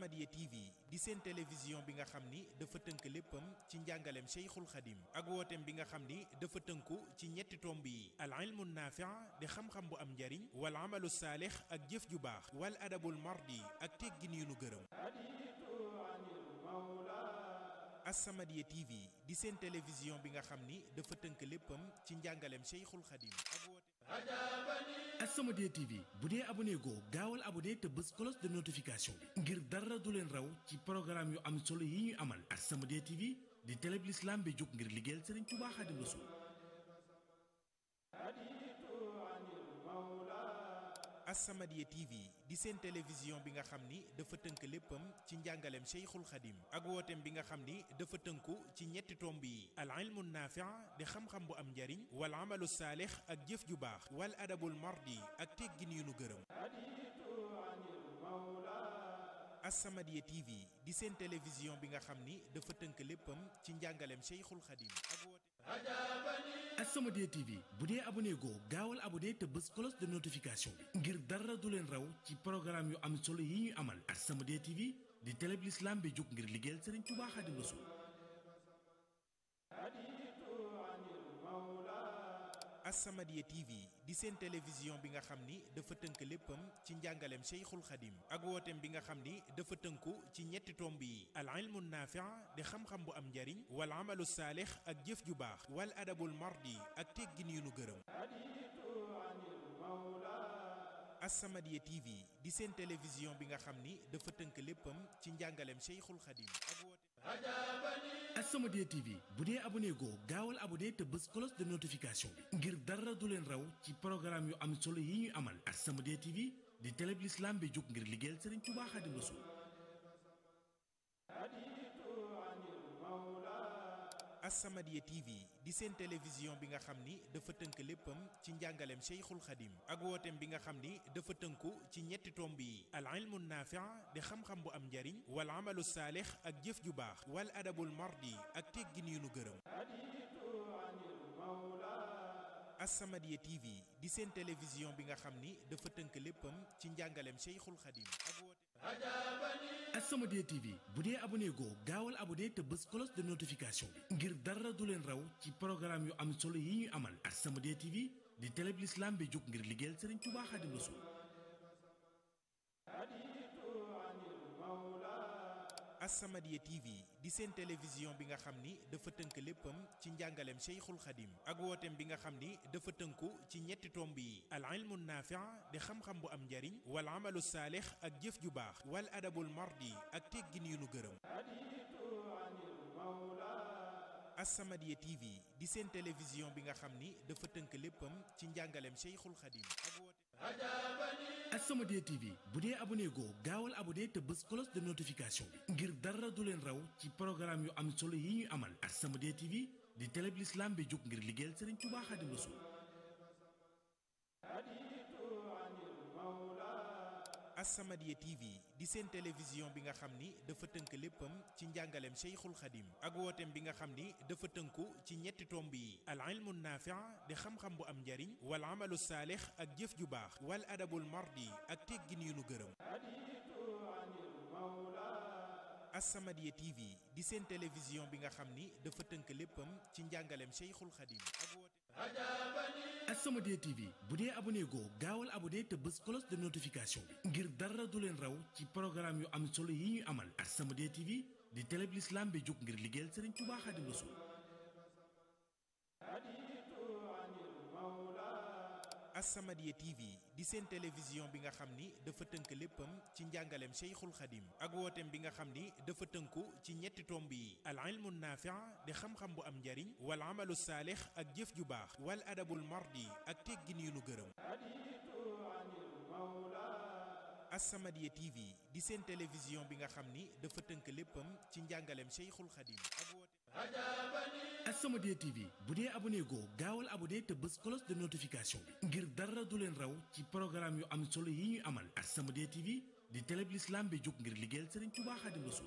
As-Samadiyya TV di seen télévision bi nga xam ni dafa tënk léppam ci njàngaleem Cheikhul Khadim ak wooteem bi nga xam ni dafa tënku ci ñetti tomb yi al ilmu naafi' di xam-xam bu am njariñ wal amalu saalix ak jëf ju baax wal adabul mardi ak teggin yu nu gërëm As-Samadiyya TV di seen télévision bi nga xam ni dafa tënk léppam ci njàngaleem Cheikhul Khadim ak wooteem As-Samadiyya TV bu dee abonné goo gaawal abonné te bës cloche de notification bi ngir dara du leen raw ci programme yu am solo yi ñuy amal As-Samadiyya TV di télé bi l'islam bi jóg ngir liggéeyal Serigne Touba Khadim Rassoul As-Samadiyya TV di seen télévision bi nga xam ni dafa tënk léppam ci njàngaleem Cheikhul Khadim ak wooteem bi nga xam ni dafa tënku ci ñetti tomb yi al ilmu naafi' di xam-xam bu am njariñ wal amalu saalix ak jëf ju baax wal adabul mardi ak teggin yu nu gërëm As-Samadiyya TV di seen télévision bi nga xam ni dafa tënk léppam ci njàngaleem Cheikhul Khadim ak wooteem As-Samadiyya TV bu dee abonné goo gaawal abonné te bës cloche de notification bi ngir dara du leen raw ci programme yu am solo yi ñuy amal As-Samadiyya TV di télé bi l'islam bi jóg ngir liggéeyal Serigne Touba Khadim Rassoul As-Samadiyya TV di seen télévision bi nga xam ni dafa tënk léppam ci njàngaleem Cheikhul Khadim ak wooteem bi nga xam ni dafa tënku ci ñetti tomb yi al ilmu naafi' di xam-xam bu am njariñ wal amalu saalix ak jëf ju baax wal adabul mardi ak teggin yu nu gërëm As-Samadiyya TV di seen télévision bi nga xam ni dafa tënk léppam ci njàngaleem Cheikhul Khadim ak wooteem As-Samadiyya TV bu dee abonné goo gaawal abonné te bës cloche de notification bi ngir dara du leen raw ci programme yu am solo yi ñuy amal As-Samadiyya TV di télé bi l'islam bi jóg ngir liggéeyal Serigne Touba Khadim Rassoul As-Samadiyya TV di seen télévision bi nga xam ni dafa tënk léppam ci njàngaleem Cheikhul Khadim ak wooteem bi nga xam ni dafa tënku ci ñetti tomb yi al ilmu naafi' di xam-xam bu am njariñ wal amalu saalix ak jëf ju baax wal adabul mardi ak teggin yu nu gërëm As-Samadiyya TV di seen télévision bi nga xam ni dafa tënk léppam ci njàngaleem Cheikhul Khadim ak wooteem As-Samadiyya TV bu dee abonné goo gaawal abonné te bës cloche de notification bi ngir dara du leen raw ci programme yu am solo yi ñuy amal As-Samadiyya TV di télé bi l'islam bi jóg ngir liggéeyal Serigne Touba Khadim Rassoul As-Samadiyya TV di seen télévision bi nga xam ni dafa tënk léppam ci njàngaleem Cheikhul Khadim ak wooteem bi nga xam ni dafa tënku ci ñetti tomb yi al ilmu naafi' di xam-xam bu am njariñ wal amalu saalix ak jëf ju baax wal adabul mardi ak teggin yu nu gërëm As-Samadiyya TV di seen télévision bi nga xam ni dafa tënk léppam ci njàngaleem Cheikhul Khadim ak wooteem As-Samadiyya TV bu dee abonné goo gaawal abonné te bës cloche de notification bi ngir dara du leen raw ci programme yu am solo yi ñuy amal As-Samadiyya TV di télé bi l'islam bi jóg ngir liggéeyal Serigne Touba Khadim Rassoul As-Samadiyya TV di seen télévision bi nga xam ni dafa tënk léppam ci njàngaleem Cheikhul Khadim ak wooteem bi nga xam ni dafa tënku ci ñetti tomb yi al ilmu naafi' di xam-xam bu am njariñ wal amalu saalix ak jëf ju baax wal adabul mardi ak teggin yu nu gërëm As-Samadiyya TV di seen télévision bi nga xam ni dafa tënk léppam ci njàngaleem Cheikhul Khadim ak wooteem As-Samadiyya TV bu dee abonné goo gaawal abonné te bës cloche de notification bi ngir dara du leen raw ci programme yu am solo yi ñuy amal As-Samadiyya TV di télé bi l'islam bi jóg ngir liggéeyal Serigne Touba Khadim Rassoul As-Samadiyya TV di seen télévision bi nga xam ni dafa tënk léppam ci njàngaleem Cheikhul Khadim ak wooteem bi nga xam ni dafa tënku ci ñetti tomb yi al ilmu naafi' di xam-xam bu am njariñ wal amalu saalix ak jëf ju baax wal adabul mardi ak teggin yu nu gërëm As-Samadiyya TV di seen télévision bi nga xam ni dafa tënk léppam ci njàngaleem Cheikhul Khadim ak wooteem As-Samadiyya TV bu dee abonné goo gaawal abonné te bës cloche de notification bi ngir dara du leen raw ci programme yu am solo yi ñuy amal As-Samadiyya TV di télé bi l'islam bi jóg ngir liggéeyal Serigne Touba Khadim Rassoul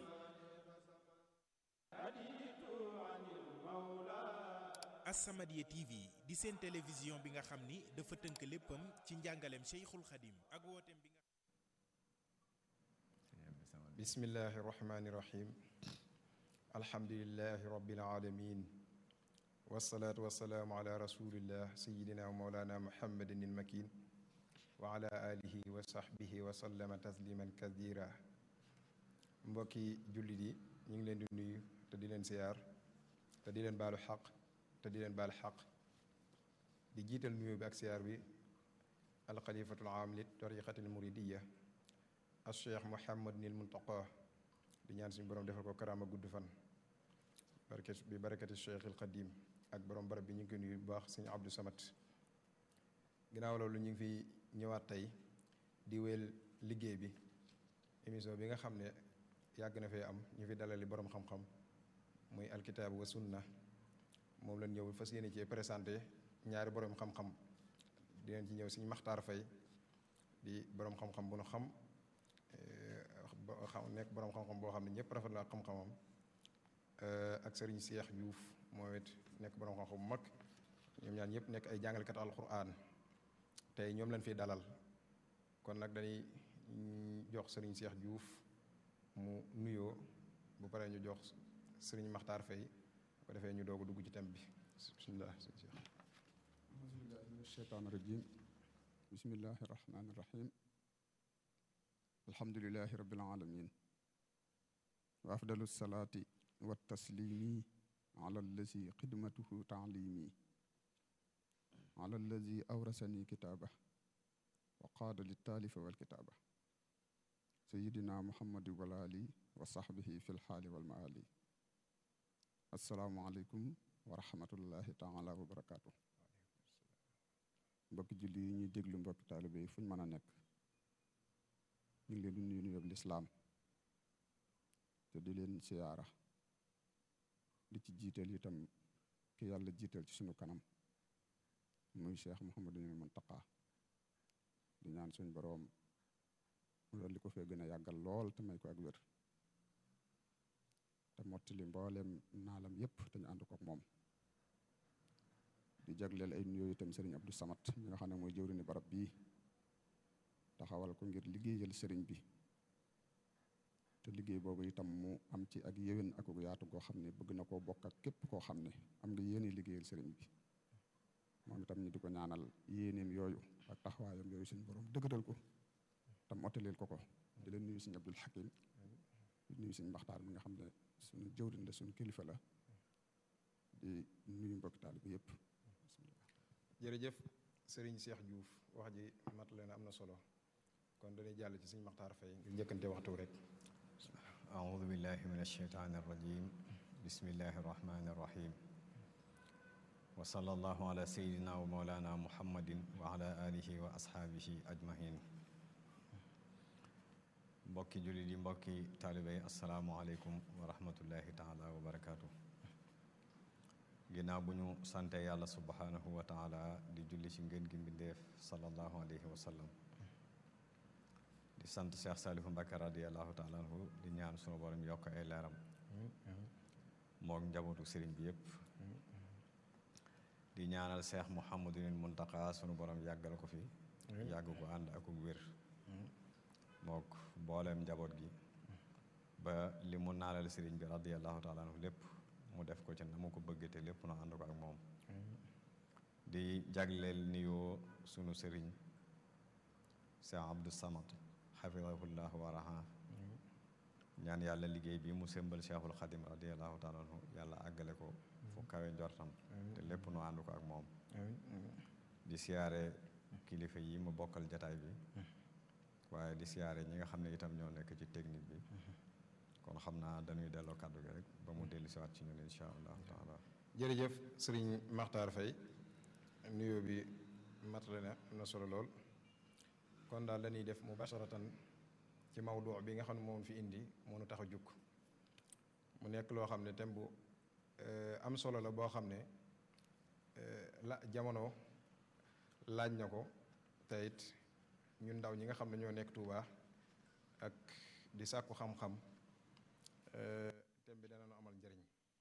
As-Samadiyya TV di seen télévision bi nga xam ni dafa tënk léppam ci njàngaleem Cheikhul Khadim ak wooteem bi nga sëñ bi sama bismillahi irrahmani irrahim alhamdulilahi rabbil alamin wasalaatu wasalaamu ala rasulillah sayidina wa maulana muhammadin ilmakin wa ala alihi wa sahbihi wa sallama tasliman kathira mbokki jullit yi ñu ngi leen di nuyu te di leen siyaar te di leen baalu xaq te di leen baal xaq di jiital nuyu bi ak siyaar bi alxalifatul aam li tariqatil muridiya al cheikh muhammadinil muntaqa di ñaan suñu borom defal ko karaama gudd fan barke bi barakati cheikhil qadim ak borom barab bi ñu ngi koy nuyu bu baax suñu abdou samat ginnaaw loolu ñu ngi fi ñëwaat tey di wéyal liggéey bi émission bi nga xam ne yàgg na fee am ñu fi dalali borom xam-xam muy alkitaab wa sunna moom lañ ñëw fas yéene ci présenté ñaari borom xam-xam di leen ci ñëw suñu maxtaar fay di borom xam-xam bu nu xam xam nekk borom xam-xam boo xam ne ñëpp rafet la xam-xamam ak sëriñ Seex Juuf moom it nekk borom xam-xam bu mag ñoom ñaar ñëpp nekk ay jàngalekat alquran tey ñoom lañ fiy dalal kon nag dañuy jox sëriñ Seex Juuf mu nuyoo bu paree ñu jox sëriñ Maxtaar Fay bu ko defee ñu doog a dugg ci thème bi bismillah sëriñ Seex bismillahi min asheytaan irajim bismillahi irrahmani irrahim alhamdulilahi rabbil alamin wa afdalu salaati wa taslimi ala allazi xidmatuhu taalimi ala allazi awrasani kitaaba wa qaada littaalifa walkitaaba sayidina muhammadi wal ali wa saxbihi fi lxaali walmaali asalaamualeykum wa rahmatullahi taala wa barakaatu mbokki julli yi ñuy déglu mbokki taalibe yi fu ñu mën a nekk ñu ngi leen di nuyu nuyoo lislaam te di leen siyaara di ci jiital itam ki yàlla jiital ci sunu kanam muy cheikh Mouhamadul Muntaqa di ñaan suñ boroom loolu li ko fee gën a yàggal lool te may ko ak wér te mottali mbooleem naalam yépp te ñu ànd ko ak moom di jagleel ay nuyoo itam sëriñ Abdou Samat mi nga xam ne mooy jëwriñu barab bii taxawal ko ngir liggéeyal sëriñ bi te liggéey boobu itam mu am ci ak yéwén ak yaatu goo xam ne bëgg na koo bokk ak képp koo xam ne am nga yéene liggéeyal sëriñ bi moom itam ñu di ko ñaanal yéeneem yooyu ak taxawaayam yooyu suñu borom dëgëral ko tam ottaleel ko ko di leen nuyu suñu Abdul Hakim di nuyu suñu Maxtaar mi nga xam ne suñu jëwriñ la suñu kilifa la di nuyu mbokki taalibe bi yépp jërëjëf sëriñ Seex Juuf wax ji mat leen am na solo kon dañuy jàll ci suñu maxtaar fay ngir njëkkante waxtu rek أعوذ بالله من الشيطان الرجيم بسم الله الرحمن الرحيم وصلى الله على سيدنا ومولانا محمد وعلى آله وأصحابه أجمعين mbokki jullit yi mbokki taalibe yi asalaamualeykum wa rahmatullahi taala wa barakaatu ginnaaw bu ñu sante yàlla subhanahu wa taala di julli ci ngeen gi mbindeef sallallahu alayhi wa sallam di sant Cheikh Saliou Mbacké radiallahu taala anhu di ñaan sunu borom yokk ay leeram mook njabootu sëriñ bi yépp di ñaanal Cheikh Mouhamadunil Muntaka sunu borom yàggal ko fi yàgg ko ànd ak wér mook booleem njaboot gi ba li mu naalal sëriñ bi radiallahu taala anhu lépp mu def ko ci na mu ko bëgg te lépp na ànd ko ak moom di jagleel nuyoo sunu sëriñ Cheikh Abdou Samad xafidahullah wa raha ñaan yàlla liggéey bi mu sëmbal Cheikhul Xadim radiallahu taala anhu yàlla àggale ko fu kawe njortam te lépp nu ànd ko ak moom di siyaare kilifa yi mu bokkal jataay bi waaye di siyaare ñi nga xam ne itam ñoo nekk ci technique bi kon xam naa dañuy delloo kàddu gi rek ba mu dellu siwaat ci ñun insha allahu taala jërëjëf sëriñ maxtaar fay nuyoo bi matale na am na solo lool kon daal dañuy def mubasharatan ci mawdu bi nga xam ne moom fi indi moo nu tax a jukk mu nekk loo xam ne thème bu am solo la boo xam ne la jamono laaj na ko te it ñun ndaw ñi nga xam ne ñoo nekk Tuuba ak di sàkku xam-xam thème bi dana nu amal njëriñ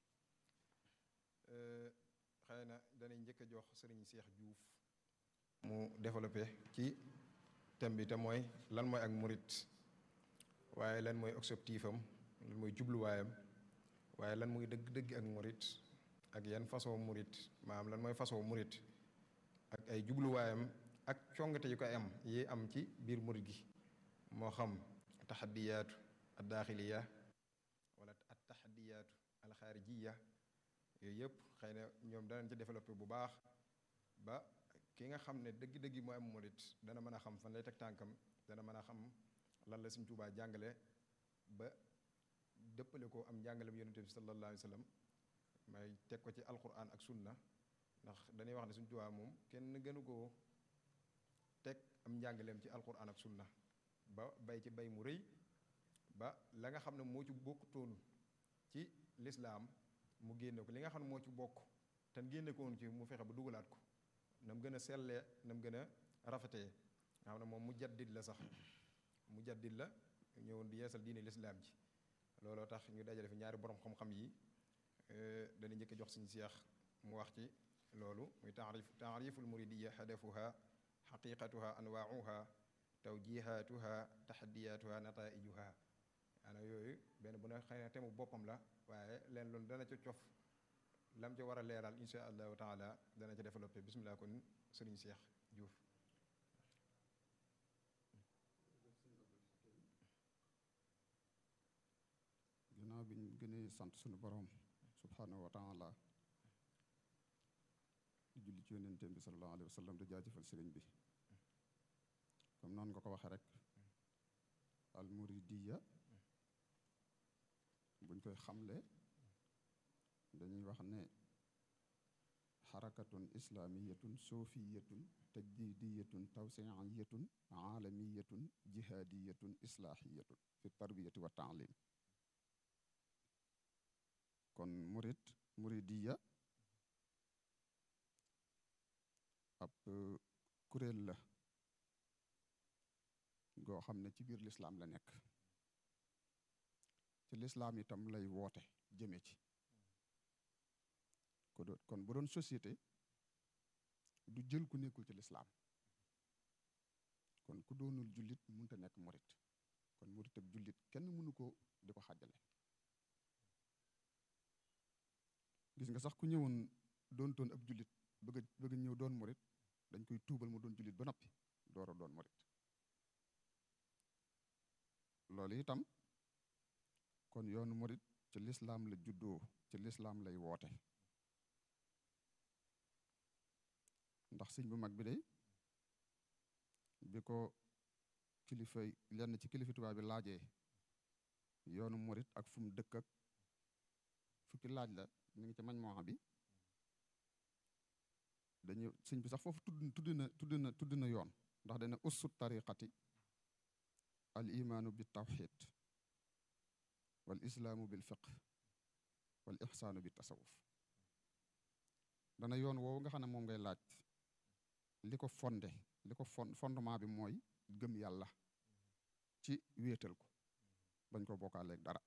xëy na danay njëkk a jox sëriñ Seex Juuf mu développé ci thème bi te mooy lan mooy ak murit waaye lan mooy objectif am lan mooy jubluwaayam waaye lan mooy dëgg-dëgg ak murit ak yan façon murit maanaam lan mooy façon murit ak ay jubluwaayam ak congate yu koy am yi am ci biir murit gi moo xam taxadiyaatu ad daaxiliya wala at taxadiyaatu alxaarijiya yooyu yëpp xëy na ñoom danañ ci développé bu baax ba ki nga xam ne dëgg-dëgg mooy am murit dana mën a xam fan lay teg tànkam dana mën a xam lan la Sëñ Tuubaa jàngale ba dëppale ko am njàngalem yonente bi sallallahu alayhi wa sallam may teg ko ci alquran ak sunna ndax dañuy wax ne Sëñ Tuubaa moom kenn gënu koo teg am njàngaleem ci alquran ak sunna ba bay ci bay mu rëy ba la nga xam ne moo ci bokkutoon ci lislaam mu génne ko li nga xam ne moo ci bokk te génne ko woon ci mu fexe ba dugalaat ko na mu gën a sellee na mu gën a rafetee nga xam ne moom mu jaddid la sax mu jaddid la ñëwoon di yeesal diine lislaam ji looloo tax ñu dajale fi ñaari borom xam-xam yi dana njëkk jox suñu seex mu wax ci loolu muy taarif taariful muridiya hadafuha xaqiqatuha anwaauha tawjihatuha taxadiyatuha nataijuha ana yooyu benn bu ne xëy na temu boppam la waaye leen loolu dana ca cof lam ca war a leeral insha allahu taala dana ca développé bismillah kon sëriñ Seex Juuf ginnaaw bi ñu gënee sant suñu borom subhanahu wa taala di julli ci yonenteem bi sallallahu alayhi wa sallam di jaajëfal sëriñ bi comme noonu nga ko waxee rek al muridiya buñ koy xamle dañuy wax ne xarakatun islamiyatun soofiyatun tajdidiyatun tawsiiyatun aalamiyatun jihaadiyatun islaahiyatun fi tarbiyati wa taalim kon murid muridiya ab kuréel la goo xam ne ci biir lislaam la nekk ci lislaam itam lay woote jëme ci ko doon kon bu doon société du jël ku nekkul ci lislaam kon ku doonul jullit mënta nekk murit kon murit ak jullit kenn mënu ko di ko xàjjale gis nga sax ku ñëwoon doon toon ab jullit bëgg a bëgg ñëw doon murit dañ koy tuubal mu doon jullit ba noppi door a doon murit loolu itam kon yoonu murit ci lislaam la juddoo ci lislaam lay woote ndax sëñ bu mag bi day bi ko kilifa lenn ci kilifa tubaab bi laajee yoonu murit ak fu mu dëkk ak fukki laaj la ñu ngi ci mañ moo bi dañu sëñ bi sax foofu tudd tudd na tudd na tudd na yoon ndax dana ussu tariqati al imaanu bi tawxid wal islaamu bil fiq wal ixsaanu bi tasawuf dana yoon woowu nga xam ne moom ngay laaj li ko fonde li ko fon fondement bi mooy gëm yàlla ci wéetal ko bañ ko bokkaaleeg dara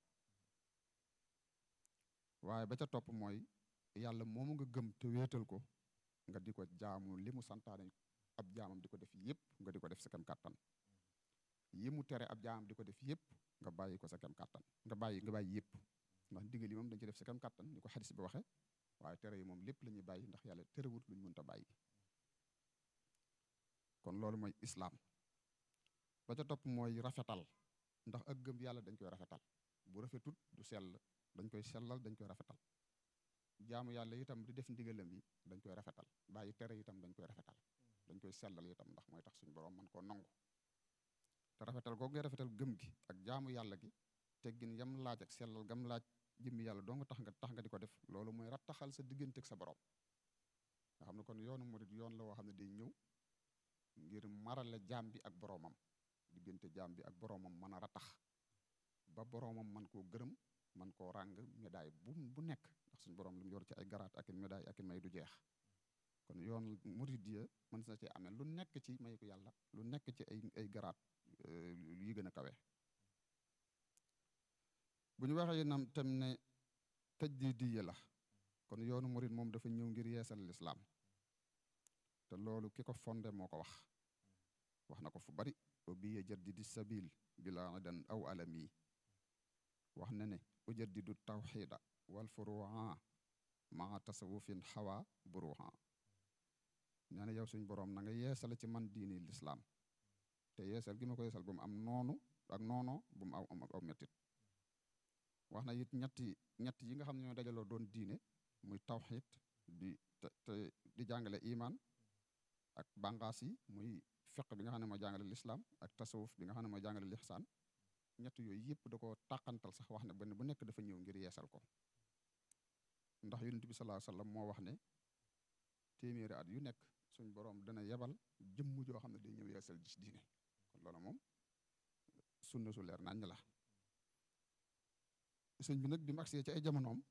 waaye ba ca topp mooy yàlla moomu nga gëm te wéetal ko nga di ko jaamu li mu santaane ab jaamam di ko def yépp nga di ko def sa kem kàttan yi mu tere ab jaamam di ko def yépp nga bàyyi ko sa kem kàttan nga bàyyi nga bàyyi yépp ndax ndigal yi moom dañ ci def sa kem kàttan ni ko xadis bi waxe waaye tere yi moom lépp la ñuy bàyyi ndax yàlla terewut lu ñu mënta bàyyi kon loolu mooy islaam ba ca topp mooy rafetal ndax ak gëm yàlla dañ koy rafetal bu rafetut du sell dañ koy sellal dañ koy rafetal jaamu yàlla itam di def ndigalam yi dañ koy rafetal bàyyi tere itam dañ koy rafetal dañ koy sellal itam ndax mooy tax suñu borom mën koo nangu te rafetal googu ngay rafetal gëm gi ak jaamu yàlla gi teggin yam laaj ak sellal gam laaj jëmmi yàlla doo nga tax nga tax nga di ko def loolu mooy rattaxal sa digganteeg sa borom nga xam ne kon yoonu murid yoon la woo xam ne day ñëw ngir marale jaam bi ak boroomam diggante jaam bi ak boroomam mën a ratax ba boroomam man koo gërëm man koo ràng médaille bu bu nekk ndax suñu boroom lu mu yor ci ay garaat ak i médaille ak i may du jeex kon yoon muridiya mën na cee amee lu nekk ci may ko yàlla lu nekk ci ay ay garaat yi gën a kawe bu ñu waxee nam tam ne tajdidiya la kon yoonu murid moom dafa ñëw ngir yeesal lislaam te loolu ki ko fonde moo ko wax wax na ko fu bari wa biya jaddidi sabil bila idan aw alami wax na ne ujaddidu tawxida wal furuha maa tasawufin xawa buruha nee na yow suñ boroom na nga yeesal ci man diini lislaam te yeesal gi ma ko yeesal bu mu am noonu ak noono bu mu aw aw mettit wax na it ñetti ñett yi nga xam ne ñoo dajaloo doon diine muy tawxid di te di jàngale iman ak bànqaas yi muy fiq bi nga xam ne mooy jàngale lislaam ak tasawuf bi nga xam ne mooy jàngale lixsaan ñett yooyu yëpp da ko tàqantal sax wax ne benn bu nekk dafa ñëw ngir yeesal ko ndax yonent bi sallallahu alayhi wasallam moo wax ne téeméeri at yu nekk suñ boroom dana yebal jëmm joo xam ne day ñëw yeesal gis diine kon loolu moom sunna su leer naññ la sëñ bi nag bi mu agsee ci ay jamonoom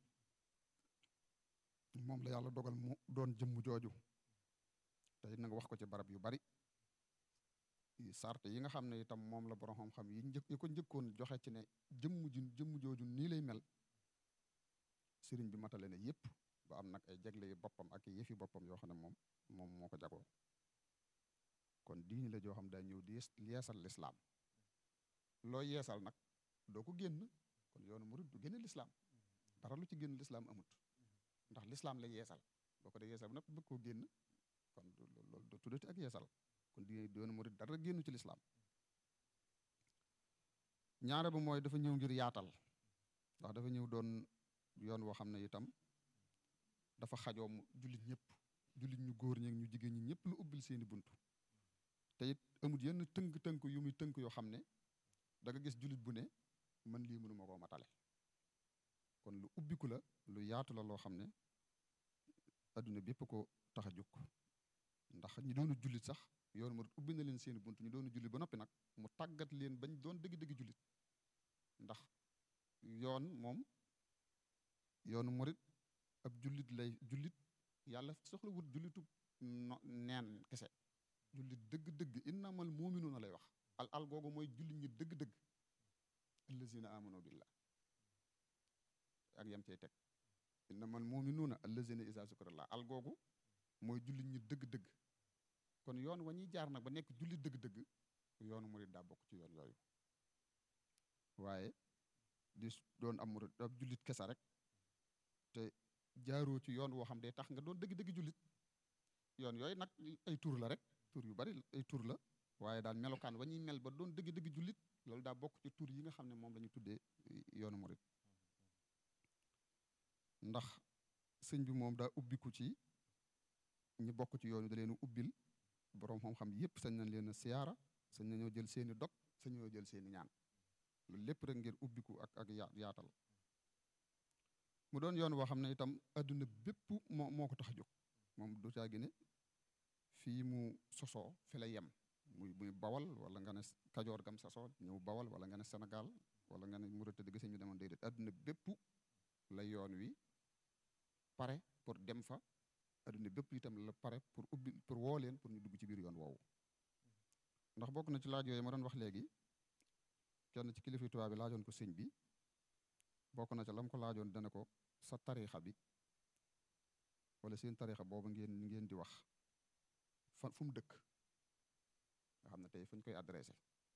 moom la yàlla dogal mu doon jëmm jooju tey nag wax ko ci barab yu bari sart yi nga xam ne itam moom la borom xam-xam yi njëkk yi ko njëkkoon joxe ci ne jëmm ji jëmm jooju nii lay mel sëriñ bi matale ne yépp ba am nag ay jagle yu boppam ak yëfi boppam yoo xam ne moom moom moo ko jagoo kon diini la joo xam daa ñëw di yeesal lislaam loo yeesal nag doo ko génn kon yoonu murid du génne lislaam dara lu ci génn lislaam amut ndax lislaam la yeesal boo ko dee yeesal bu nag bëgg koo génn kon loolu do tuddati ak yeesal kon di yoonu murid dara génnu ci lislaam ñaare ba mooy dafa ñëw ngir yaatal ndax dafa ñëw doon yoon woo xam ne itam dafa xajoo jullit ñëpp jullit ñu góor ñeeg ñu jigéen ñi ñëpp lu ubbil seeni buntu te it amut yenn tënk-tënk yu muy tënk yoo xam ne da nga gis jullit bu ne man lii mënuma koo matale kon lu ubbiku la lu yaatu la loo xam ne adduna bépp ko tax a jóg ndax ñi doonu jullit sax yoonu murid ubbi na leen seeni bunt ñu doonu jullit ba noppi nag mu tàggat leen bañ doon dëgg-dëgg jullit ndax yoon moom yoonu murid ab jullit lay jullit yàlla soxla wut jullitu no neen kese jullit dëgg-dëgg innamal muminuuna lay wax al al googu mooy jullit ñi dëgg-dëgg allazina amanu billah ak yam cey teg innamal muminuuna allazina isa zukrallah al googu mooy jullit ñi dëgg-dëgg kon yoon wa ñuy jaar nag ba nekk jullit dëgg-dëgg yoonu murid daa bokk ci yoon yooyu waaye di doon am murid ab jullit kese rek te jaaroo ci yoon woo xam day tax nga doon dëgg-dëgg jullit yoon yooyu nag ay tur la rek tur yu bari ay tur la waaye daal melokaan wa ñuy mel ba doon dëgg-dëgg jullit loolu daa bokk ci tur yi nga xam ne moom la ñu tuddee yoonu murid ndax sëñ bi moom daa ubbiku ci ñi bokk ci yoonu da leen ubbil boroom xam-xam yépp sañ nañ leen a siyaara sañ nañoo jël seeni dog sañ nañoo jël seeni ñaan loolu lépp rek ngir ubbiku ak ak yaatal mu doon yoon woo xam ne itam adduna bépp moo moo ko tax a jóg moom du caa gi ne fii mu sosoo fi la yem muy muy bawal wala nga ne kajoor gam sosoo ñëw bawal wala nga ne Sénégal wala nga ne Mauritanie dëgg sëñ bi demoon déedéet adduna bépp la yoon wi pare pour dem fa adduna bépp itam la pare pour ubbi pour woo leen pour ñu dugg ci biir yoon woowu ndax bokk na ci laaj yooyu ma doon wax léegi kenn ci kilifa tubaab bi laajoon ko sëñ bi bokk na ca lam ko laajoon dana ko sa tariixa bi wala seen tariixa boobu ngeen ngeen di wax fan fu mu dëkk nga xam ne tey fu ñu koy adressé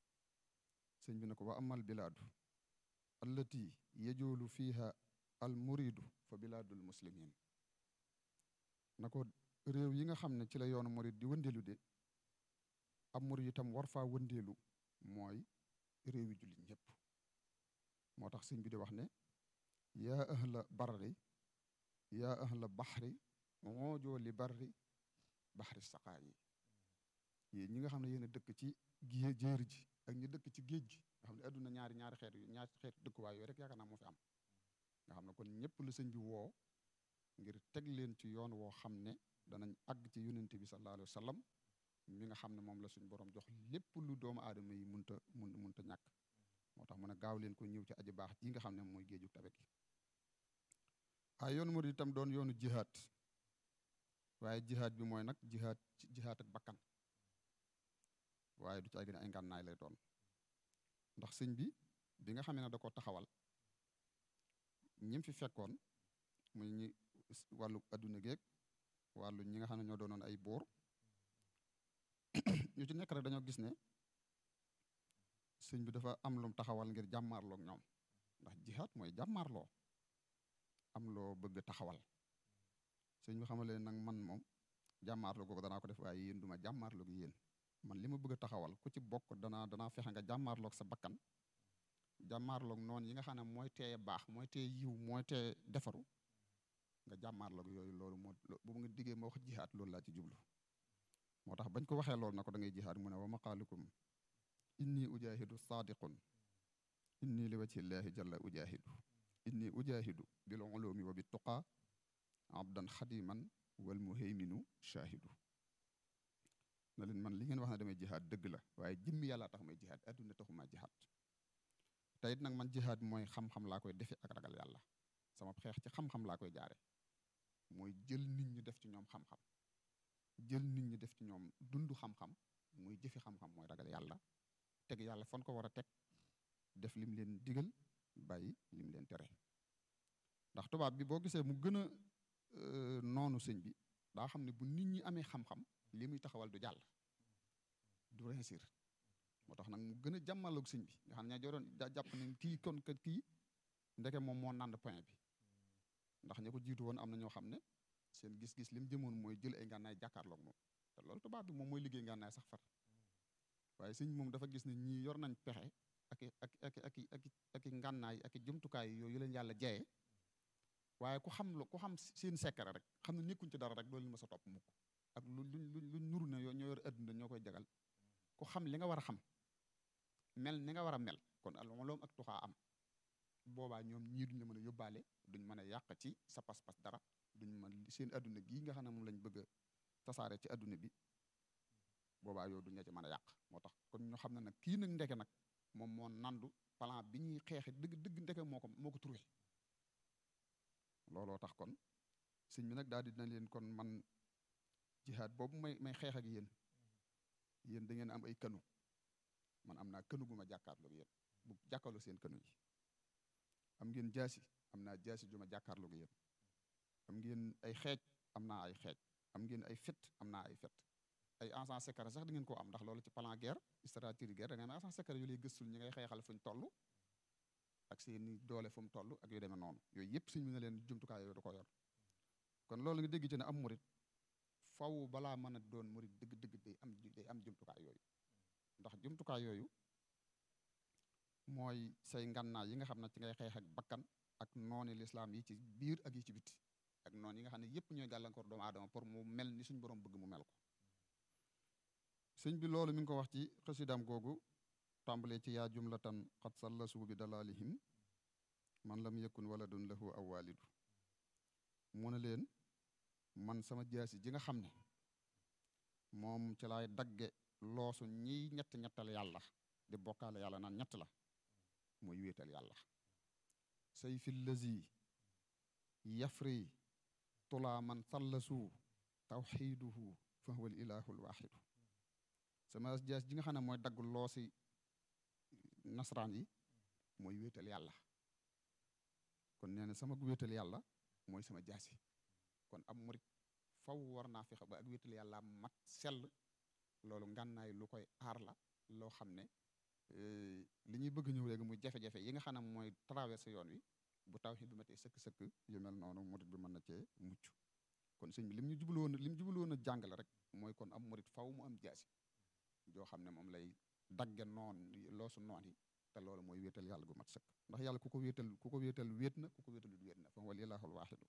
sëñ bi ne ko wa amal bilaadu allati yajoolu fiha al muridu fa bilaadul muslimin na ko réew yi nga xam ne ci la yoonu murid di wëndeelu de ab murid itam war faa wëndeelu mooy réew yi jullit ñëpp moo tax sëñ bi di wax ne yaa ahla barri yaa ahla baxri moojoo li barri baxri saqaa yi yéen ñi nga xam ne yéen a dëkk ci gée jéeri ji ak ñi dëkk ci géej gi nga xam ne adduna ñaari ñaari xeet yu ñaari xeet dëkkuwaay yooyu rek yaakaar naa moo fi am nga xam ne kon ñëpp la sëñ bi woo ngir teg leen ci yoon woo xam ne danañ àgg ci yonente bi sallallahu alayhi wa sallam mi nga xam ne moom la suñ borom jox lépp lu doomu aadama yi munta mun munta ñàkk moo tax mu ne gaaw leen ko ñëw ci aji baax ji nga xam ne mooy géeju tabe gi waaye yoonu murid itam doon yoonu jihaad waaye jihaad bi mooy nag jihaad ci jihaad ak bakkan waaye du ci ay gën ay ngànnaay lay doon ndax sëñ bi bi nga xamee ne da ko taxawal ñim fi fekkoon muy ñi wàllu adduna geeg wàllu ñi nga xam ne ñoo doonoon ay buur ñu ci nekk rek dañoo gis ne sëñ bi dafa am lum taxawal ngir jàmmaarloog ñoom ndax jihaad mooy jàmmaarloo am loo bëgg taxawal sëñ bi xamale nag man moom jàmmaarloo googu danaa ko def waaye yéen duma jàmmaarloog yéen man li ma bëgg a taxawal ku ci bokk danaa danaa fexe nga jàmmaarloog sa bakkan jàmmaarloog noonu yi nga xam ne mooy teye baax mooy teye yiw mooy teye defaru nga jàmmaarloog yooyu loolu moo bu nga diggee ma wax jihaad loolu laa ci jublu moo tax bañ ko waxee loolu na ko da ngay jihaad mu ne wa maqaalukum inni ujahidu saadiqun inni li wajhillahi jalla ujahidu inni ujahidu bil ulumi wa bit tuqa abdan xadiman wal muhayminu shahidu na leen man li ngeen wax ne damay jihaad dëgg la waaye jëmmi yàlla tax may jihaad adduna taxuma jihaad te it nag man jihaad mooy xam-xam laa koy defe ak ragal yàlla sama xeex ci xam-xam laa koy jaare mooy jël nit ñi def ci ñoom xam-xam jël nit ñi def ci ñoom dund xam-xam muy jëfi xam-xam mooy ragal yàlla teg yàlla fan ko war a teg def lim leen digal bàyyi lim leen tere ndax tubaab bi boo gisee mu gën a noonu sëñ bi daa xam ne bu nit ñi amee xam-xam li muy taxawal du jàll du réussir moo tax nag mu gën a jàmmaloog sëñ bi nga xam ne ña doon jàpp ne kii kon kat kii ndeke moom moo nand point bi ndax ña ko jiitu woon am na ñoo xam ne seen gis-gis li mu jëmoon mooy jël ay ngànnaay jàkkaarloog moom te loolu tubaab bi moom mooy liggéey ngànnaay sax far waaye sëñ moom dafa gis ne ñii yor nañ pexe ak ak ak ak ak ak ngànnaay ak jumtukaay yooyu leen yàlla jeye waaye ku xam lu ku xam seen secret rek xam ne nekkuñ ci dara rek loolu ma sa topp mukk ak lu lu lu nuru ne ñoo yor adduna ñoo koy jagal ku xam li nga war a xam mel ni nga war a mel kon aloloom ak tuxaa am boobaa ñoom ñii duñ la mën a yóbbaale duñ mën a yàq ci sa pas-pas dara duñ mën seen adduna gii nga xam ne moom lañ bëgg a tasaare ci adduna bi boobaa yow duñ la ci mën a yàq moo tax kon ñu xam ne nag kii nag ndeke nag moom moo nandu plan bi ñuy xeexe dëgg dëgg ndeke moo ko moo ko trouvé looloo tax kon sëñ bi nag daal dina leen kon man jihaad boobu may may xeex ak yéen yéen da ngeen am ay kanu man am naa kënu gu ma jàkkaarloog yéen bu jàkkaarloo seen kënu yi am ngeen jaasi am naa jaasi ju ma jàkkaarloog yéen am ngeen ay xeej am naa ay xeej am ngeen ay fet am naa ay fet ay agent secret sax di ngeen koo am ndax loolu ci plan guerre stratégie guerre da ngeen agent secret yu lay gëstul ñi ngay xeexal fuñ toll ak seeni doole fu mu toll ak yu demee noonu yooyu yëpp suñ mu ne leen jumtukaay yooyu da ko yor kon loolu nga dégg ci ne am murit faw balaa mën a doon murit dëgg-dëgg day am day am jumtukaay yooyu ndax jumtukaay yooyu mooy say ngànnaay yi nga xam ne ci ngay xeex ak bakkan ak nooni lislaam yi ci biir ak yi ci biti ak noonu yi nga xam ne yëpp ñooy gàllankoor doomu aadama pour mu mel ni suñ borom bëgg mu mel ko sëñ bi loolu mi ngi ko wax ci xësidam googu tàmbalee ci yaa jumlatan xat sallasu bi dalalihim man lam yakun waladun lahu aw walidu mu ne leen man sama jaasi ji nga xam ne moom ci laay dagge loosu ñiy ñett ñettal yàlla di bokkaale yàlla naan ñett la mooy wéetal yàlla say fi lazi yafri tulaa man sallasu tawxiduhu fa huwa al ilahu al waxidu sama jaas ji nga xam ne mooy dagg loosi nasaraan yi mooy wéetal yàlla kon nee na sama wéetal yàlla mooy sama jaasi kon am murit faw war naa fexe ba ak wéetal yàlla mat sell loolu ngànnaay lu koy aar la loo xam ne li ñuy bëgg ñëw léegi muy jafe-jafe yi nga xam ne mooy traversé yoon wi bu tawhid bi matee sëkk-sëkk yu mel noonu murit bi mën na cee mucc kon sëñ bi lim ñu jublu woon lim jublu woon a jàngale rek mooy kon am murit faw mu am jaasi joo xam ne moom lay dagge noon loosu noon yi te loolu mooy wéetal yàlla gu mat sëkk ndax yàlla ku ko wéetal ku ko wéetal wéet na ku ko wéetal wéet na fa wal ilaahul waaxidu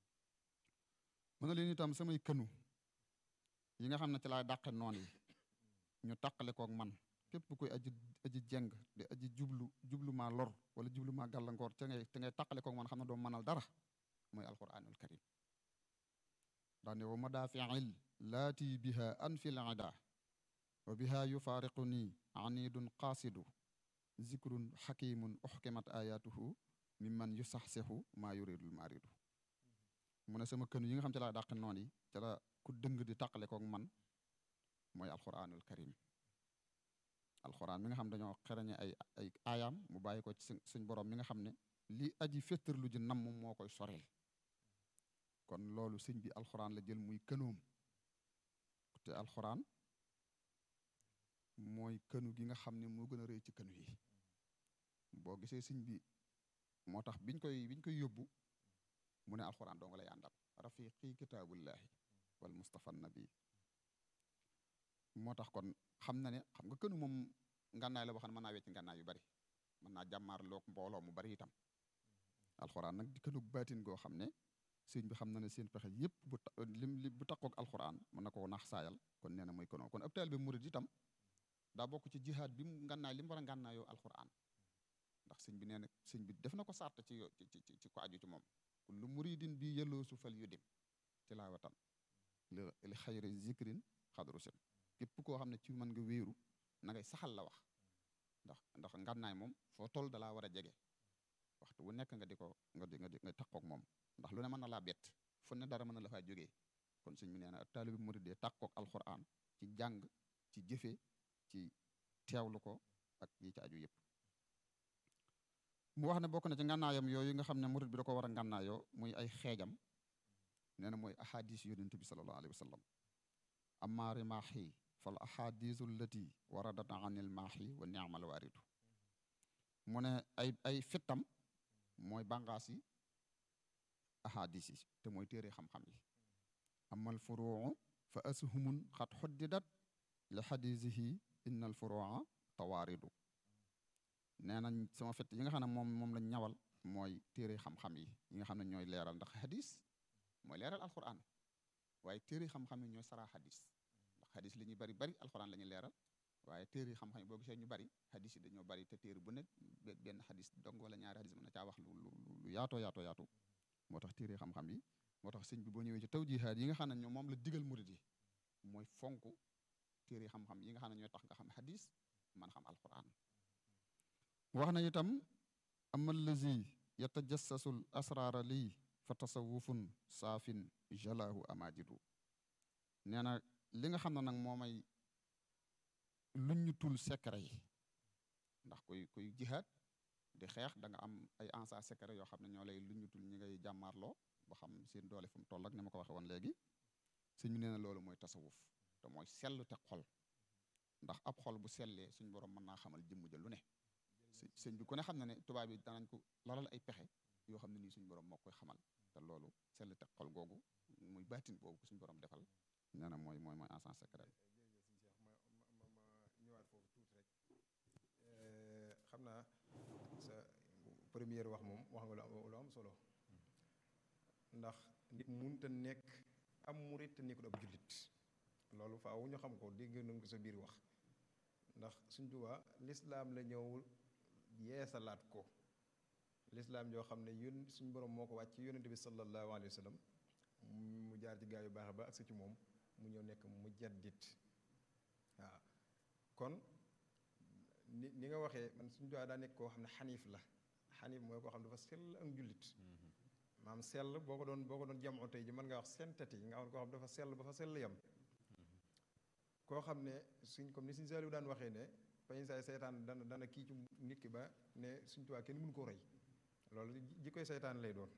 mën na leen itam samay kënu yi nga xam ne ci laay dàqe noon yi ñu tàqale koog man képp kuy aji aji jeng di aji jublu jublu maa lor wala jublu maa gàllankoor te ngay te ngay tàqale koog man xam ne doo mënal dara mooy alquranul karim daane wa madaafiil laati biha anfil ida wa biha yufaariqu nii anidun qaasidu zikrun xakimun uxkimat ayatuhu mimman yusaxsixu maa yuridul maaridu mu ne sama kënu yi nga xam ci laa dàq noon yi ca la ku dëng di tàqale koog man mooy alquranul karim alquran mi nga xam dañoo xereñe ay ay aayaam mu bàyyi ko ci suñ borom mi nga xam ne li aji féttarlu ji namm moo koy soreel kon loolu sëñ bi alxuraan la jël muy kënoom te alxuraan mooy kënu gi nga xam ne moo gën a rëy ci kënu yi boo gisee sëñ bi moo tax biñ koy biñ koy yóbbu mu ne alxuraan doo nga lay àndal rafiqi kitaabullahi wal mustafa nabi moo tax kon xam na ne xam nga kënu moom ngànnaay la boo xam ne mën naa wecc ngànnaay yu bari mën naa jàmmaar loog mbooloo mu bari itam alxuraan nag di kënug baatin goo xam ne sëñ bi xam na ne seen pexe yëpp bu lim li bu takkoog alxuraan mën na koo nax saayal kon nee na mooy kënoo kon ab taalibe murid itam daa bokk ci jihaad bi mu ngànnaay li mu war a ngànnaayoo alxuraan ndax sëñ bi nee na sëñ bi def na ko sart ci ci ci ci ko aju ci moom kullu muridin bi yelloo su fal yu dim tilaawatan li li xayri zikrin xadru sin képp koo xam ne ci mën nga wéeru na ngay saxal la wax ndax ndax ngànnaay moom foo toll dalaa war a jege waxtu bu nekk nga di ko nga di nga di nga takkoog moom ndax lu ne mën na laa bett fu ne dara mën na la faa jógee kon sëñ bi nee na taalibi murid dee takkoog alxuraan ci jàng ci jëfe ci teewlu ko ak yi ci aju yëpp mu wax ne bokk na ci ngànnaayam yooyu nga xam ne murid bi da ko war a ngànnaayoo muy ay xeejam nee na mooy ahadis yonent bi sallallahu alayhi wa sallam amma rimaahi fal ahadisu allati waradat anil maahi wa niamal waaridu mu ne ay ay fittam mooy bàngaas yi ahadis yi te mooy téere xam-xam yi amal furuu fa ashumun xat xuddidat li xadisihi inna al furua tawaaridu nee nañ sama fett yi nga xam ne moom moom lañ ñawal mooy téere xam-xam yi yi nga xam ne ñooy leeral ndax xadis mooy leeral alquran waaye téere xam-xam yi ñooy saraa xadis ndax xadis li ñuy bari bari alquran la ñuy leeral waaye téere xam-xam yi boo gisee ñu bari xadis yi dañoo bari te téere bu ne benn xadis dong wala ñaari xadis mën na caa wax lu lu lu yaatoo yaatoo yaatu moo tax téere xam-xam yi moo tax sëñ bi boo ñëwee ci tawjihaat yi nga xam ne ñoom moom la digal murid yi mooy fonk téere xam-xam yi nga xam ne ñooy tax nga xam xadis man xam alquran wax na itam ama allazi yatajassasul asraara lii fa tasawufun saafin jalaahu amajidu nee na li nga xam ne nag moo may luñ ñu tul secret yi ndax kuy kuy jihaad di xeex da nga am ay ansa secret yoo xam ne ñoo lay luñ ñu tul ñi ngay jàmmaarloo ba xam seen doole fu mu toll ak ni ma ko waxee woon léegi sëñ bi nee na loolu mooy tasawuf te mooy sell te xol ndax ab xol bu sellee suñ borom mën naa xamal jëmm ja lu ne sëñ bi ku ne xam na ne tubaab yi danañ ko lalal ay pexe yoo xam ne nii suñ borom moo koy xamal te loolu sell te xol googu muy baatin boobu suñ borom defal nee na mooy mooy mooy encens secret ñëwaat foofu tuuti rek xam naa sa première wax moom wax nga lu am solo ndax nit munta nekk am murit te nekkul ab jullit loolu faaw ñu xam ko dégg nañ ko sa biir wax ndax suñ Tuubaa lislaam la ñëw yeesalaat ko lislaam yoo xam ne yón suñ borom moo ko wàcc ci yónnente bi sallallahu alayhi wa sallam mu jaar ci gaa yu baax ba agsi ci moom mu ñëw nekk mu jaddit waaw kon ni ni nga waxee man suñ Tuubaa daa nekk koo xam ne xaniif la xaniif mooy koo xam ne dafa sell ak njullit maam sell boo ko doon boo ko doon jamoo tey ji mën nga wax sentati nga xam ne koo xam dafa sell ba fa sell yam koo xam ne suñ comme ni suñ Saaliw daan waxee ne pañ saay seytaan dana dana kii ci nit ki ba ne suñ Tuubaa kenn mënu ko roy loolu ji koy seytaan lay doon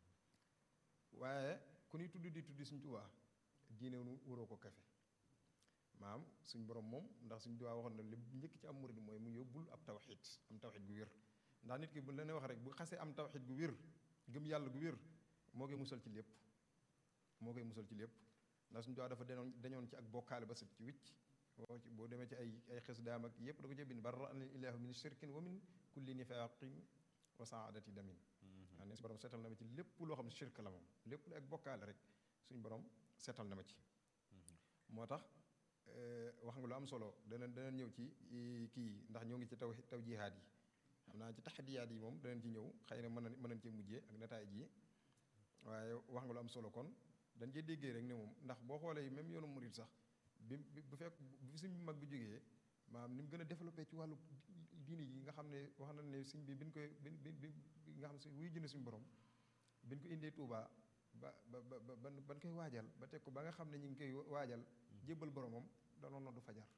waaye ku ñuy tudd di tudd suñ Tuubaa diine nu waroo ko kafe maam suñ borom moom ndax suñ Tuubaa waxoon na li njëkk ci am murid mooy mu yóbbul ab tawxid am tawxid gu wér ndax nit ki bu la ne wax rek bu xasee am tawxid gu wér gëm yàlla gu wér moo koy musal ci lépp moo koy musal ci lépp ndax suñu Tuubaa dafa denoon dañoon ci ak bokkaale ba set ci wicc boo ci boo demee ci ay ay xës daam ak yépp da ko ci bind barra an ilaahu min shirkin wa min kulli nifaaqin wa saadati damin waa ne suñu borom seetal na ma ci lépp loo xam ne shirk la moom lépp lu ak bokkaale rek suñu borom seetal na ma ci moo tax wax nga lu am solo dana dana ñëw ci kii ndax ñoo ngi ci taw taw jihaad yi xam naa ci taxadiyaat yi moom danañ ci ñëw xëy na mën na mën nañ cee mujjee ak nataay ji waaye wax nga lu am solo kon dañ cee déggee rek ne moom ndax boo xoolee même yoonu murid sax bi bu fekk bu fi suñ mag bi jógee maanaam ni mu gën a développé ci wàllu diini yi nga xam ne wax nañ ne suñ bi biñ koy bi bi bi nga xam ne suñ wuy jënd suñu borom biñ ko indee Touba ba ba ba ban ban koy waajal ba teg ko ba nga xam ne ñu ngi koy waajal jébbal boromam danoon na du fajar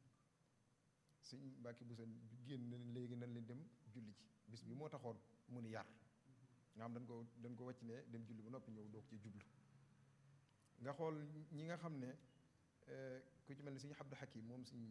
suñ mbàkki bu seen génn na léegi nañ leen dem julli ci bis bi moo taxoon mu ni yar nga xam dañ ko dañ ko wàcc ne dem julli ba noppi ñëw doog ci jublu nga xool ñi nga xam ne ku ci mel ne suñu Abdou Hakim moom suñ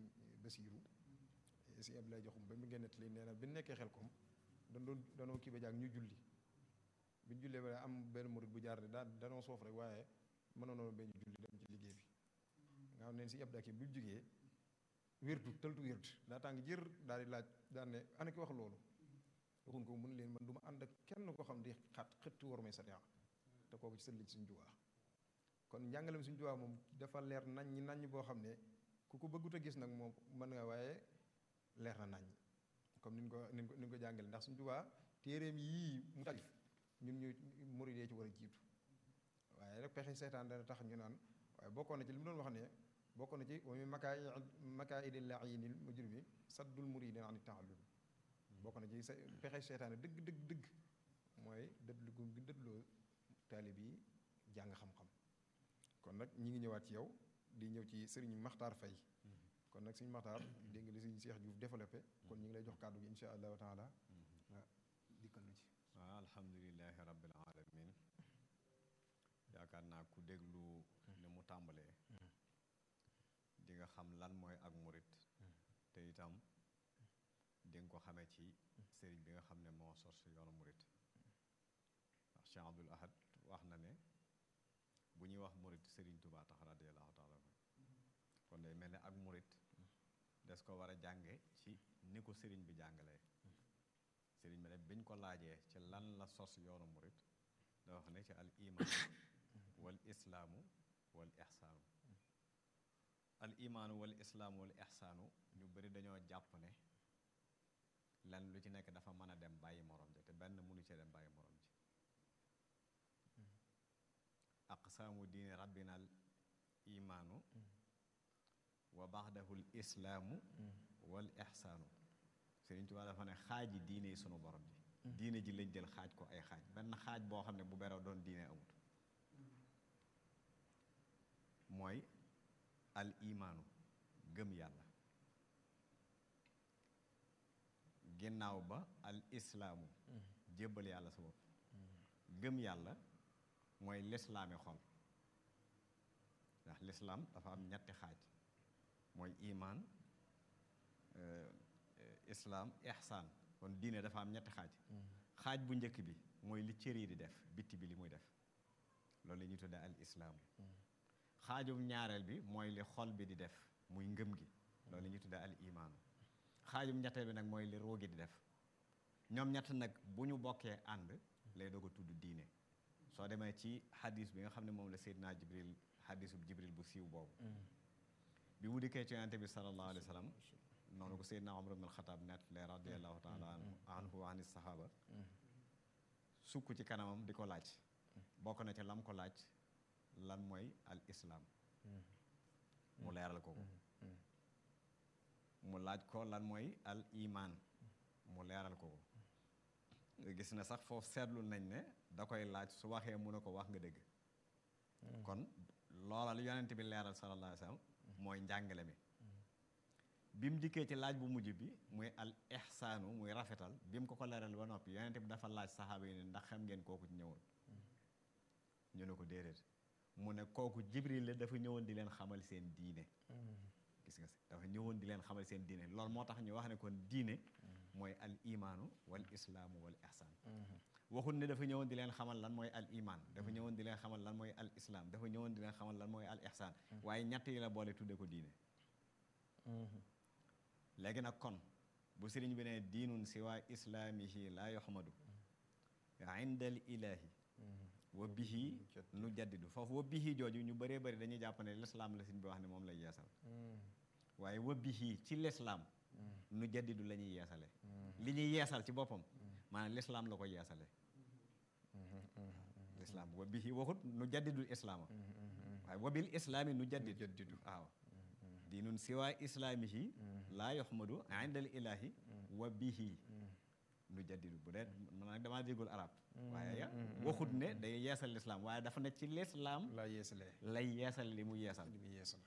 Basiiru si Abdoulaye joxum ba mu génnat li nee na bi nekkee xel kom dan doon danoo kii ba jàng ñu julli bi ñu jullee ba am benn murit bu jaar daa danoo soof rek waaye mënoonoo ba ñu julli dem ci liggéey bi nga xam ne si Abdoulaye kii bi jugee wérdu tëltu wérdu daa tàng jër daal di laaj daal ne ana ki wax loolu waxun ko mun leen man du ma ànd ak kenn koo xam di xat xëtt war may sariya te kooku ci sët liñ suñ juwaa kon njàngalem suñ juwaa moom dafa leer nañ ñi nañ boo xam ne ku ko bëggut a gis nag moom mën nga waaye leer na nañ comme niñ ko niñ ko niñ ko jàngale ndax suñ juwaa téeréem yii mu talif ñun ñu murid yi ci war a jiitu waaye rek pexe seetaan dana tax ñu naan waaye bokkoon na ci li mu doon wax ne bokkoon na ci wa min makaa makaa'idi la'iinil mujrimi saddul muridiina ani ta'allum bokk na ci sa pexe seetaane dëgg dëgg dëgg mooy dëdlu gu gi dëdloo taalib yi jàng xam-xam kon nag ñi ngi ñëwaat ci yow di ñëw ci sëriñ Maxtaar Fay kon nag sëriñ Maxtaar dégg nga li sëriñ Seex Juuf développé kon ñu ngi lay jox kàddu gi insha allahu taala nga dikkal nu ci waaw alhamdulilahi rabbil alamin yaakaar naa ku déglu ni mu tàmbalee di nga xam lan mooy ak murit te itam di nga ko xamee ci sëriñ bi nga xam ne moo sos yoonu murit ndax Cheikh Abdul Ahad wax na ne bu ñuy wax murit sëriñ Tuubaa tax radiyallahu taala kon day mel ne ak murit des ko war a jànge ci ni ko sëriñ bi jàngalee sëriñ bi ne biñ ko laajee ci lan la sos yoonu murit da wax ne ci al iman wal islaamu wal ixsaanu al imaanu wal islaamu wal ixsaanu ñu bari dañoo jàpp ne lan lu ci nekk dafa mën a dem bàyyi morom ji te benn mënu cee dem bàyyi morom ji aqsaamu diini rabbina al imaanu wa baxdahu l islaamu wal ixsaanu Sëriñ Tuubaa dafa ne xaaji diine yi sunu borom ji diine ji lañ jël xaaj ko ay xaaj benn xaaj boo xam ne bu berew doon diine amut mooy al imaanu gëm yàlla ginnaaw ba al islaamu jébbal yàlla sa bopp gëm yàlla mooy lislaami xol ndax lislaam dafa am ñetti xaaj mooy imaan islaam ihsaan kon diine dafa am ñetti xaaj xaaj bu njëkk bi mooy li cër yi di def bitti bi li muy def loolu la ñuy tuddee al islaam xaajum ñaareel bi mooy li xol bi di def muy ngëm gi loolu la ñuy tuddee al imaanu xaajum ñetteel bi nag mooy li roogi di def ñoom ñett nag bu ñu bokkee ànd lay doog a tudd diine soo demee ci xadis bi nga xam ne moom la Seydina Jibril xadisu Jibril bu siiw boobu bi mu dikkee ci yonente bi sallallahu alayhi wa sallam noonu ko Seydina Umar ibn al-Xataab net le radiallahu taala anhu wa ani sahaaba sukk ci kanamam di ko laaj bokk na ci lam ko laaj lan mooy al islaam mu leeral ko ko mu laaj ko lan mooy al imaan mu leeral ko ko gis na sax foofu seetlu nañ ne da koy laaj su waxee mu ne ko wax nga dëgg kon loola lu yonent bi leeral sallallahu alayhi wa sallam mooy njàngale mi bi mu jikkee ci laaj bu mujj bi muy al ihsaanu muy rafetal bi mu ko ko leeral ba noppi yonent bi dafa laaj saxaaba yi ne ndax xam ngeen kooku ñëwoon ñu ne ko déedéet mu ne kooku jibril la dafa ñëwoon di leen xamal seen diine gis nga si dafa ñëwoon di leen xamal seen diine loolu moo tax ñu wax ne kon diine mooy al imaanu wal islaamu wal ihsaan waxul ne dafa ñëwoon di leen xamal lan mooy al imaan dafa ñëwoon di leen xamal lan mooy al islaam dafa ñëwoon di leen xamal lan mooy al ihsaan waaye ñett yi la boole tudde ko diine léegi nag kon bu sëriñ bi ne diinun siwa islaamihi laa yoxmadu indal ilaahi wa bihi nu jaddidu foofu wa bihi jooju ñu bëree bëri dañuy jàpp ne lislaam la sëriñ bi wax ne moom lay yeesal waaye wa bihi ci lislaam nu jaddidu la ñuy yeesale li ñuy yeesal ci boppam maanaam lislaam la ko yeesale lislaam wa bihi waxut nu jaddidul islaama waaye wa bil islaami nu jaddidu waaw diinun siwa islaamihi laa yoxmadu indal ilaahi wa bihi nu jaddidu bu dee man nag damaa déggul arab waaye waxut ne day yeesal lislaam waaye dafa ne ci lislaam laa yeesalee lay yeesal li mu yeesal li muy yeesal